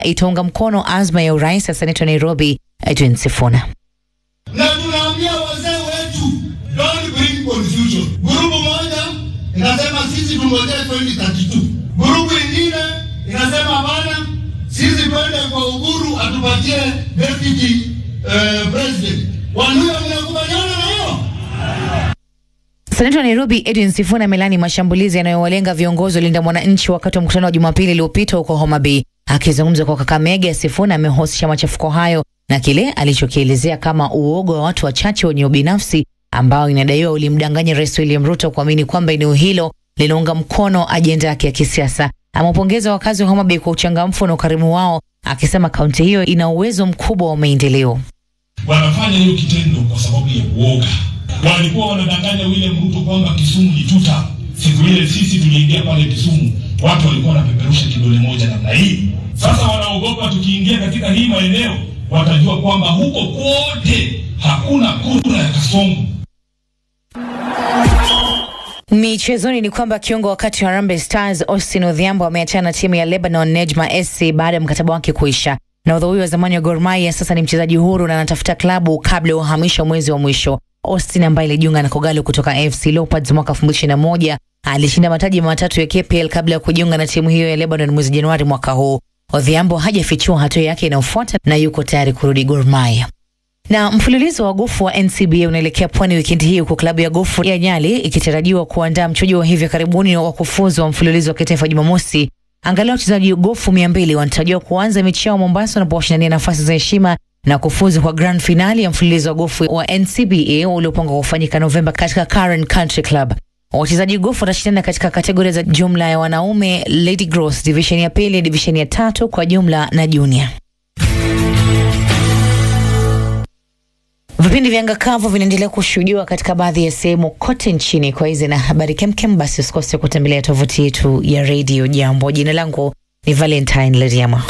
itaunga mkono azma ya urais ya seneta Nairobi Edwin Sifuna. na tunaambia wazee wetu don't bring confusion. Grupu moja inasema sisi tungojee 2032, grupu ingine inasema hapana, sisi twende kwa Uhuru atupatie deputy uh, president. Waluya, mnakubaliana na hiyo? Seneta wa Nairobi Edwin Sifuna amelani mashambulizi yanayowalenga viongozi wa Linda Mwananchi wakati wa mkutano wa Jumapili iliyopita huko Homa Bay. Akizungumza kwa Kakamega, Sifuna amehusisha machafuko hayo na kile alichokielezea kama uoga wa watu wachache wenye ubinafsi ambao inadaiwa ulimdanganya Rais William Ruto kuamini kwamba eneo hilo linaunga mkono ajenda yake ya kisiasa. Amewapongeza wakazi wa Homa Bay kwa uchangamfu na ukarimu wao, akisema kaunti hiyo ina uwezo mkubwa wa maendeleo. wanafanya hiyo kitendo kwa sababu ya uoga. Walikuwa wanadanganya William Ruto kwamba Kisumu ni tuta. Siku ile sisi tuliingia pale Kisumu, watu walikuwa wanapeperusha kidole moja namna hii. Sasa wanaogopa tukiingia katika hii maeneo, watajua kwamba huko kote hakuna kura ya Kasongo. Michezoni ni kwamba kiungo wakati wa Harambee Stars Austin Odhiambo ameachana na timu ya Lebanon Nejma SC baada ya mkataba wake kuisha. Nahodha huyo wa zamani wa Gor Mahia sasa ni mchezaji huru na anatafuta klabu kabla ya uhamisho mwezi wa mwisho. Austin ambaye alijiunga na Kogalo kutoka AFC Leopards mwaka 2021 alishinda mataji matatu ya KPL kabla ya kujiunga na timu hiyo ya Lebanon mwezi Januari mwaka huu. Odhiambo hajafichua hatua yake inayofuata na yuko tayari kurudi Gor Mahia. Na mfululizo wa gofu wa NCBA unaelekea pwani wikendi hii huku klabu ya gofu ya Nyali ikitarajiwa kuandaa mchujo wa hivi karibuni wa kufuzu wa mfululizo wa kitaifa Jumamosi. Angalau wachezaji gofu mia mbili wanatarajiwa kuanza mechi yao Mombasa wanapowashindania nafasi za heshima na kufuzu kwa grand finali ya mfululizo wa gofu wa NCBA uliopangwa kufanyika Novemba katika Karen Country Club. Wachezaji gofu watashindana katika kategoria za jumla ya wanaume, Lady Gross, division ya pili, division ya tatu kwa jumla na junior. Vipindi vya anga kavu vinaendelea kushuhudiwa katika baadhi ya sehemu kote nchini. Kwa hizi na habari kemkem, basi usikose kutembelea tovuti yetu ya redio Jambo. Jina langu ni Valentine Leriama.